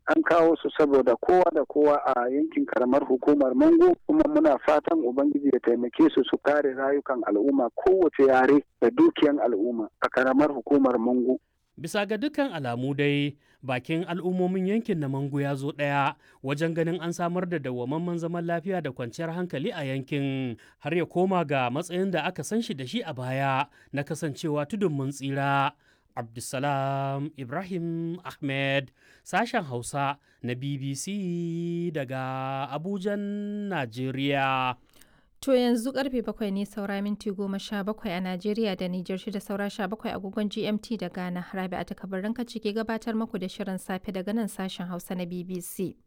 an kawo su saboda kowa da kowa a yankin karamar hukumar mango kuma muna fatan ubangiji ya taimake su su kare rayukan al'umma kowace yare da dukiyan al'umma a karamar hukumar mango Bisa ga dukkan alamu dai bakin al'ummomin yankin na Mangu ya zo ɗaya wajen ganin an samar da dawwamamman zaman lafiya da kwanciyar hankali a yankin har ya koma ga matsayin da aka san shi da shi a baya na kasancewa tudun mun tsira. Abdulsalam Ibrahim Ahmed sashen Hausa na BBC daga Abujan, Najeriya. To yanzu karfe bakwai ne saura minti goma sha bakwai a Najeriya da Nijar shida saura sha bakwai agogon GMT da Ghana. Rabi a takabarin kaci ke gabatar muku da shirin safe daga nan sashen Hausa na BBC.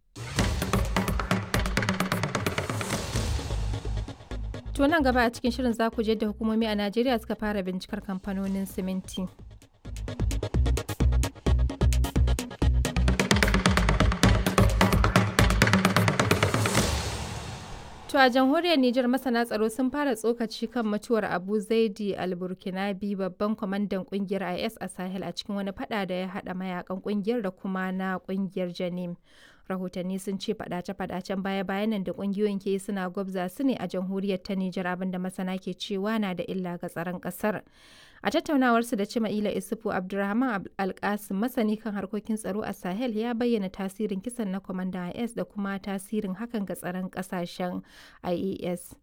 To nan gaba a cikin shirin za ku je da hukumomi a Najeriya suka fara bincikar kamfanonin siminti. To a jamhuriyar Nijar masana tsaro sun fara tsokaci kan mutuwar Abu Zaidi al-Burkinabi babban kwamandan kungiyar IS a Sahel a cikin wani fada da ya hada mayakan kungiyar da kuma na kungiyar Janim. Rahotanni sun ce fadace-fadacen baya-bayan nan da kungiyoyin ke suna gwabza su ne a jamhuriyar ta Nijar abinda masana ke cewa na da illa ga tsaron kasar. A tattaunawarsu da Cima'ila Isufu Abdulrahman Alkasim masani kan harkokin tsaro a Sahel ya bayyana tasirin kisan na kwamandan IS da kuma tasirin hakan ga tsaron kasashen IAS.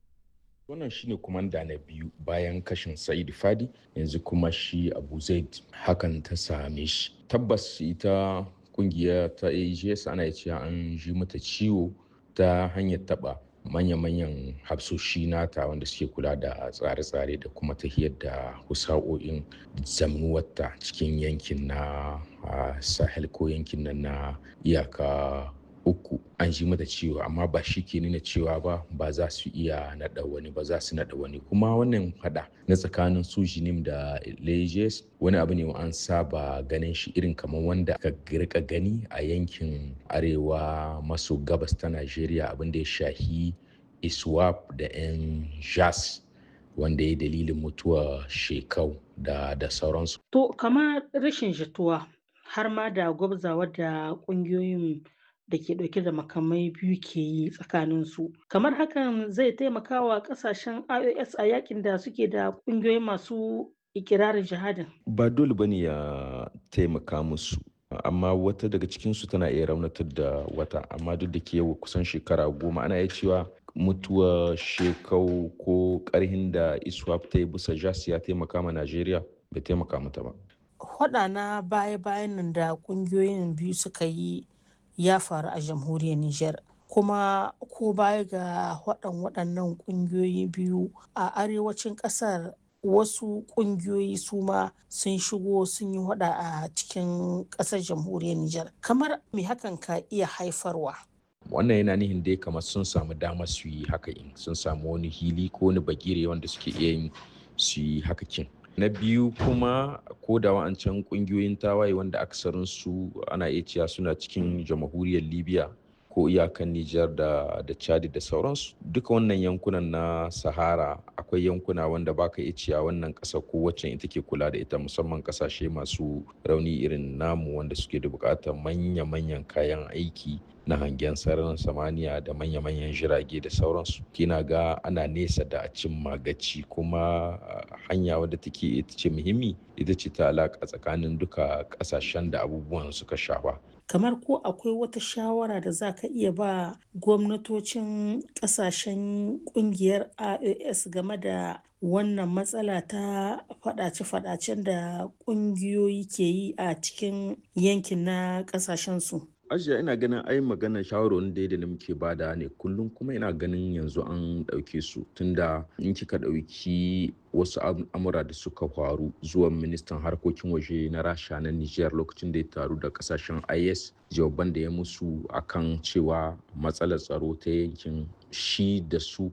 wannan shine kumanda na biyu bayan kashin sa'id fadi yanzu kuma shi abu zaid hakan ta same shi tabbas ita kungiya ta ags ana cewa an ji mata ciwo ta hanyar taba manya-manyan hafsoshi nata wanda suke kula da tsare-tsare da kuma tahiyar da husa'o'in zamnuwarta cikin yankin na sahel ko yankin nan na iyaka uku an ji mata ciwo amma ba shi ke nuna cewa ba ba za su iya naɗa wani ba za su naɗa wani kuma wannan hada na tsakanin su jinim da lejes wani abu ne an saba ganin shi irin kamar wanda aka rika gani a yankin arewa maso gabas ta najeriya abin da ya shahi iswap da yan jas wanda ya dalilin mutuwa shekau da da sauransu to kamar rashin jituwa har ma da gwabzawa da ƙungiyoyin da ke ɗauke da makamai biyu ke yi tsakaninsu kamar hakan zai taimaka wa ƙasashen ios a yakin da suke da ƙungiyoyi masu ikirarin jihadin ba dole bane ya taimaka musu amma wata daga cikinsu tana iya raunatar da wata amma duk da ke kusan shekara goma ana iya cewa mutuwa shekau ko karhin da iswap ta yi bisa jas ya taimaka ma najeriya bai taimaka mata ba Hwaɗa na baya-bayan nan da ƙungiyoyin biyu suka yi ya faru a jamhuriyar Nijar. Kuma ko baya ga waɗan waɗannan ƙungiyoyi biyu a arewacin ƙasar wasu ƙungiyoyi su ma sun shigo sun yi waɗa a cikin ƙasar jamhuriyar Nijar. Kamar me hakan ka iya haifarwa? wannan yana nihin dai kamar sun samu damar su yi haka in sun samu wani hili ko wani bagire wanda suke iya yin su yi haka kin na biyu kuma ko da wa'ancan kungiyoyin tawaye wanda aksarin su ana iya cewa suna cikin jamhuriyar libya ko iyakan nijar da da chadi da sauransu duka wannan yankunan na sahara akwai yankuna wanda baka iya cewa wannan ƙasa ko wacce ita ke kula da ita musamman ƙasashe masu rauni irin namu wanda suke da buƙatar manya-manyan kayan aiki na hangen sararin samaniya da manya-manyan jirage da sauransu kina ga ana nesa da a cin magaci kuma hanya wadda take ita ce muhimmi ita ce ta alaƙa tsakanin duka ƙasashen da abubuwan suka shafa kamar ko akwai wata shawara da za ka iya ba gwamnatocin ƙasashen ƙungiyar ios game da wannan matsala ta faɗace-faɗacen da ƙungiyoyi ke yi a cikin yankin na ƙasashensu ajiya ina ganin ai magana shawarwarin daidai da muke bada ne kullum kuma ina ganin yanzu an ɗauke su tunda in kika ɗauki wasu amura da suka faru zuwa ministan harkokin waje na rasha na niger lokacin da ya taru da kasashen is jawaban da ya musu akan cewa matsalar tsaro ta yankin shi da su